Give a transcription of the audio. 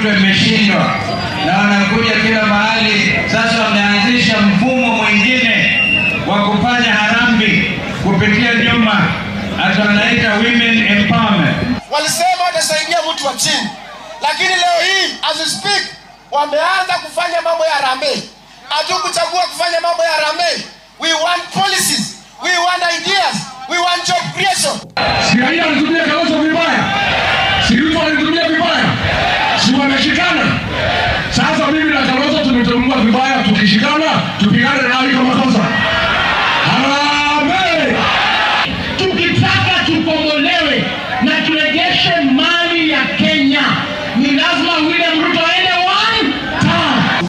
Ruto imeshindwa na wanakuja kila mahali. Sasa wameanzisha mfumo mwingine wa kufanya harambee kupitia nyuma, hata wanaita women empowerment. Walisema watasaidia mtu wa chini, lakini leo hii as we speak wameanza kufanya mambo ya harambee. Hatukuchagua kufanya mambo ya harambee. We want policies, we want ideas, we want job creation. Si raia alitumia Kalonzo vibaya, si Ruto alitumia vibaya, si wameshikana. Sasa mimi na Kalonzo tumetumia vibaya, tukishikana tupigane nao kama